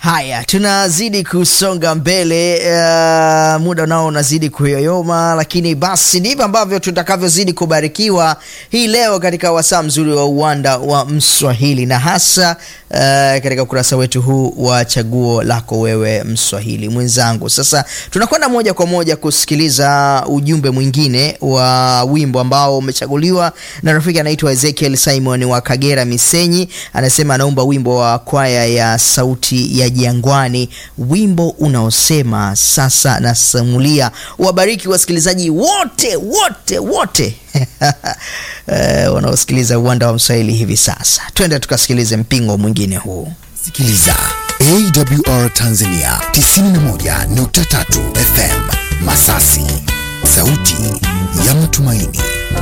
Haya, tunazidi kusonga mbele. Uh, muda nao unazidi kuyoyoma, lakini basi ndivyo ambavyo tutakavyozidi kubarikiwa hii leo katika wasaa mzuri wa uwanda wa Mswahili, na hasa uh, katika ukurasa wetu huu wa chaguo lako wewe Mswahili mwenzangu. Sasa tunakwenda moja kwa moja kusikiliza ujumbe mwingine wa wimbo ambao umechaguliwa na rafiki anaitwa Ezekiel Simon wa Kagera Misenyi. Anasema anaomba wimbo wa kwaya ya Sauti ya Jangwani, wimbo unaosema sasa nasimulia. Wabariki wasikilizaji wote wote wote uh, wanaosikiliza uwanda wa Mswahili hivi sasa. Twende tukasikilize mpingo mwingine huu. Sikiliza AWR Tanzania 91.3 FM Masasi, sauti ya matumaini.